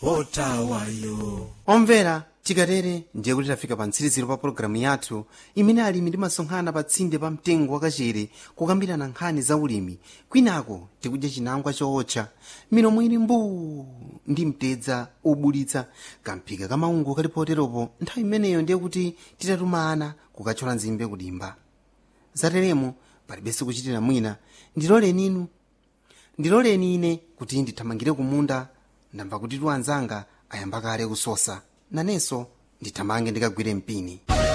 otawayo omvera tikatere ndiye kuti tafika pa mtsiriziro pa pologalamu yathu imene alimi ndimasonkhana pa tsinde pa mtengo wakachere kukambirana nkhani za ulimi kwinako tikudya chinangwa chootcha milomo ili mbuu ndi mtedza obulitsa kamphika kamaungo kali poteropo nthawi imeneyo ndiye kuti titatumana kukathyola nzimbe kudimba zateremo palibenso kuchitira mwina ndiloleni inu ndiloleni ine kuti ndithamangire kumunda ndamva kuti tu anzanga ayamba kale kusosa nanenso ndithamange ndikagwire mpini